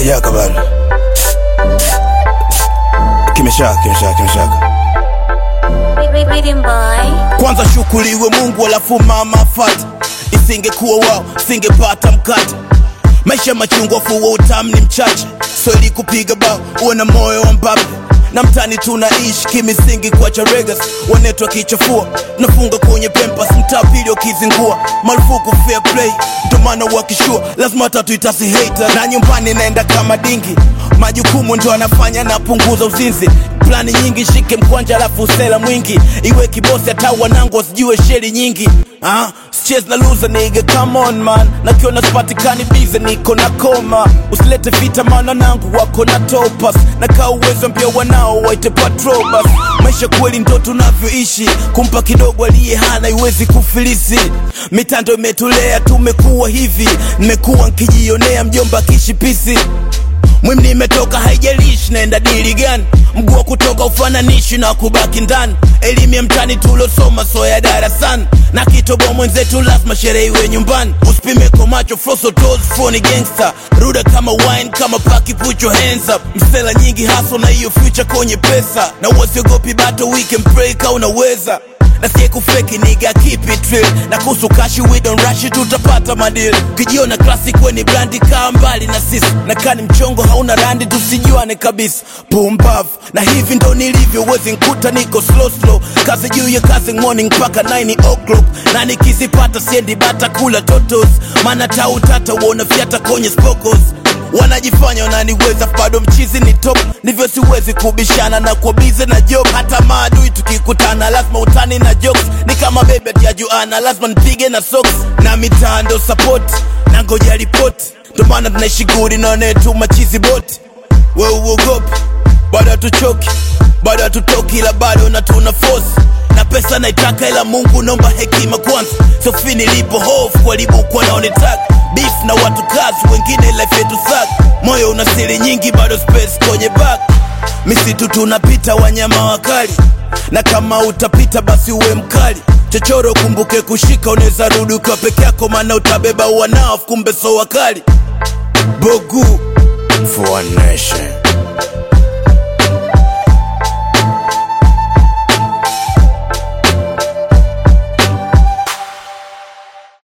yaka bana kimeshaka kimeshaka kimeshaka Rhythm boy. kwanza shukuriwe mungu alafu mama afate isingekuwa wao singepata mkate maisha machungwa fuwa utamu ni mchache so ili kupiga bao uwe na moyo wa mbape na mtani tunaishi kimisingi kwa charegas wanetwa kichafua tunafunga kwenye pempas mtaa pili wakizingua marufuku fair play ndo maana wakishua lazima tatu itasi hater na nyumbani naenda kama dingi majukumu ndo anafanya napunguza uzinzi plani nyingi shike mkwanja alafu usela mwingi iwe kibosi hata wanangu wasijue sheri nyingi ah, sichezi na loser nigga come on man nakiona sipatikani bize niko na koma usilete vita maana nangu wako na topas na kaa uwezo mpya wanao waite patrobas maisha kweli ndo tunavyoishi kumpa kidogo aliye hana iwezi kufilisi mitando imetulea tumekuwa hivi nimekuwa nkijionea mjomba kishipisi Mwim nimetoka haijalishi naenda dili gani mguu wa kutoka ufananishi na kubaki ndani elimu ya mtani tulosoma so ya darasani na kitobo mwenzetu lazima sherehe iwe nyumbani usipime kwa macho froso toes phony gangster ruda kama wine kama paki put your hands up msela nyingi haso na hiyo future kwenye pesa na uwasiogopi bato we can pray ka unaweza na sie kufeki niga keep it real na kuhusu kashi we don't rush it tutapata madil ukijiona classic weni brandi kaa mbali na sisi na kani mchongo hauna randi tusijuane kabisa pumbav na hivi ndo nilivyo wezi nkuta niko slow slow kazi juu ya kazi morning mpaka 9 o'clock na nikizipata siendi bata kula totos maana tautata uona fyata kwenye spokos wanajifanya wananiweza bado mchizi ni top ndivyo siwezi kubishana na kwa bize na job hata maadui tukikutana lazima utani na jokes ni kama bebe atiajuana lazima nipige na socks na mitando support na ngoja ripoti ndo maana tunaishi gudi naonetu machizi boti we uogopi bado hatuchoki bado hatutoki ila bado na tuna force na pesa naitaka ila mungu naomba hekima kwanza sofi nilipo hofu walibukwa naonetaka beef na watu kazi wengine life yetu sak moyo una siri nyingi bado space kwenye back misitu tunapita wanyama wakali na kama utapita basi uwe mkali chochoro kumbuke kushika unaweza rudi ukiwa peke yako maana utabeba wanao kumbe so wakali bogu for one nation